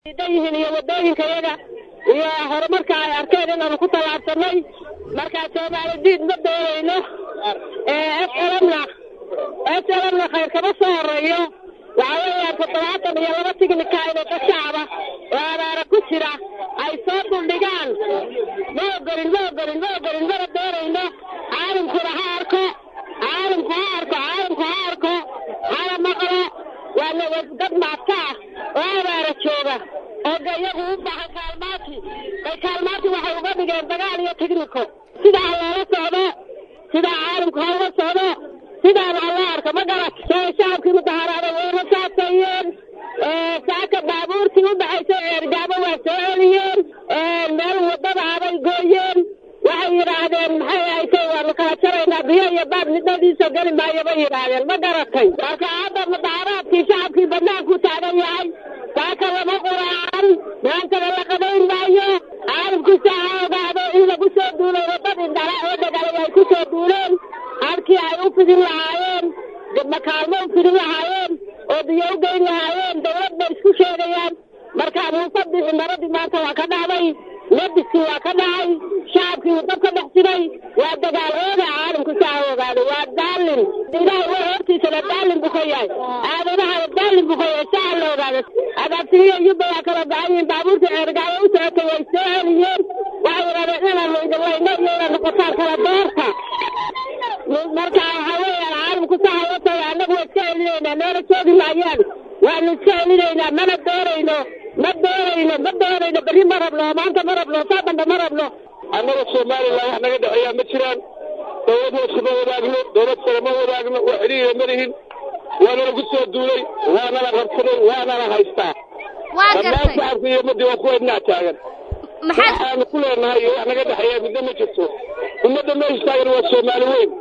yihiin iyo wadooyinka yaga iyo horumarka ay arkeen inaanu ku tallaabsanay markaa soomaali diid ma doonayno slmna slmna khayr kama soo horeeyo waxa weeyaan toddobaatan iyo laba tignika inay ka shacaba oo abaara ku jira ay soo duldhigaan ma ogolin ma ogolin ma ogolin mana doonayno caalamkuna ha arko caalamku ha arko caalamku ha arko hala maqlo waa dad maadka ah oo abaara jooga oo de iyagu u bahan kaalmaati bay kaalmaati waxay uga dhigeen dagaal iyo tigniko sidaa loola socdo sidaa caalamku ha uga socdo sidaana hala arko ma garat shacabkii mudaharaaday wayna saasayeen saaka baabuurtii u dhaxaysa eergaabo waa soo celiyeen meel wadada abay gooyeen waxay yidhaahdeen maxay haytay waanu kala jaraynaa biyo iyo baab nidadiisa geli maayo bay yidhaahdeen ma garatay marka hadda mudaharaadkii shacabkii banaanku taagan yahay saaka lama quraacan maantana la qabayn maayo caalamkiisa ha ogaado in lagu soo duulay wadadii dhala oo dhagalay ay ku soo duuleen halkii ay u fidin lahaayeen makaalmo u fidin lahaayeen oo biyo u geyn lahaayeen dawlad bay isku sheegayaan markaa muusabixi maradii maanta waa ka dhacday nadiskii waa ka dhacay shacabkii uu dab ka dhex jiray waa dagaal ooga caalamku saa ha ogaado waa daalin ilahay wa hortiisana daalin buu ka yahay aadanaha daalin buu ka yahay saa ha la ogaado agaabtiriya yubba waa kala baxan yihiin baabuurta ceergaayo u socotay way soo celiyeen waxay yidhahdeen inaanu idinlayno iyo inaad noqotaan kala doorta marka waxa weeyaan caalamku saa ha la taga annagu waa iska celinaynaa meela joogi maayaan waanu iska celinaynaa mana doonayno ma doonayno ma doonayno berri ma rabno maanta ma rabno saa dambe ma rabno annaga somalilan wax naga dhexeeyaa ma jiraan dawlad hoose ma wadaagno dawlad sare ma wadaagno wax xidhiira ma lihin waanala ku soo duulay waanala rabsaday waanala haystaa dhammaan shacabka iyo ummaddii waa kuwa dhinac taagan waxaanu ku leenahay iyo wax naga dhexeeyaa midna ma jirto ummadda meesha taagan waa soomaali weyn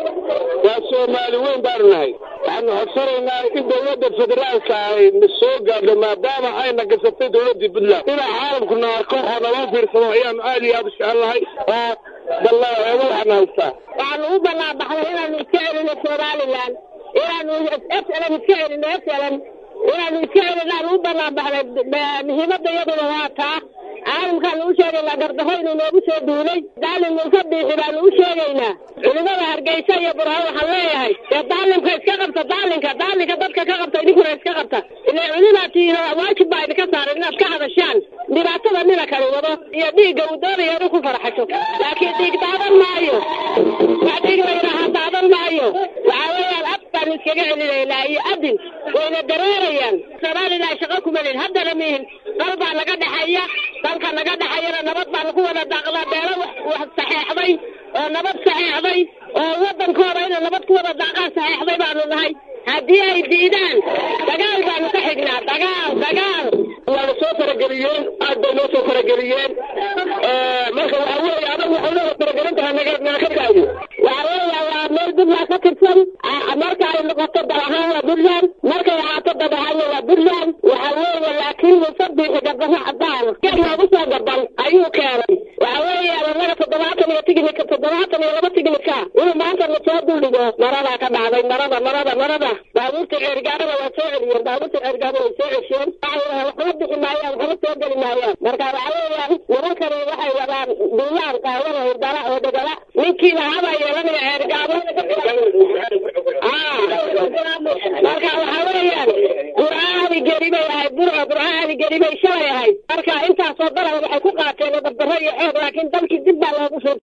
waa soomaali weyn baanu nahay waxaanu codsanaynaa in dawladda federaalka ay na soo gaadho maadaama ayna gasatay dawladdii puntland inaa caalamkuna arko oo naloo fiirsado ayaanu aad iyo aad u jecelnahay oo ballaeego waxaana haystaa waxaanu u ballaabaxday inaanu iska celino somalilan inaanu slan iska celino slan inaanu iska celino aanu u ballaabaxday muhiimadda iyaduna waa taa caalamkaanu u sheegaynaa gardarro inuu noogu soo duulay daalin muuse biixi baanu u sheegaynaa culimada hargeysa iyo burhaan waxaan leeyahay dee daalimka iska qabta daalinka daalinka dadka ka qabta idinkuna iska qabta ile culimaa tihiin waajib baa idinka saaran inaad ka hadashaan dhibaatada nina kani wado iyo dhiigga uu doonaya inuu ku farxasho laakiin dhiig daadan maayo wax dhiig la yidhaahaa daadan maayo waxaa weeyaan af baanu iskaga celinaynaa iyo adin wayna dareerayaan somalilan shaqo kuma lihin haddana mihin dal baa naga dhexeeya dalka naga dhexeeyana nabad baanu ku wada daaqnaa beelo wax saxeexday oo nabad saxeexday oo waddankooda ina nabad ku wada daaqaan saxeexday baanu nahay haddii ay diidaan dagaal baanu ka xignaa dagaal dagaal waana soo farageliyeen aad bay noo soo farageliyeen marka waxa weeye adagu waxay noo faragelin tahay naga naga ka daayo waxa weeya waa meel puntland ka tirsan marka ay noqoto dal ahaan waa puntland markay ahaato dad ahaanna waa puntland waxa weeye laakiin musabiixi gabdhaha cadaan geed loogu soo gaban ayuu keenay waxa weeyaan annaga toddobaatan iyo tignika toddobaatan iyo laba tignika inuu maanta na soo duldhigo maradaa ka dhacday marada marada marada baabuurta ceergaabada waa soo celiyeen baabuurta ceergaaba way soo cesheen waxba bixi maayaan waxba soo geli maayaan marka waxa weeyaan nimankani waxay wadaan duulaan qaawada hurdala oo dhegala ninkii lahaabaa yeelanaya ceergaabo marka waxa weeyaan burcaadi geri bay ahayd burco burcaadi geri bay shalay ahayd marka intaasoo dalan waxay ku qaateen dabdaro iyo xoog laakiin dalkii dib baa loogu fur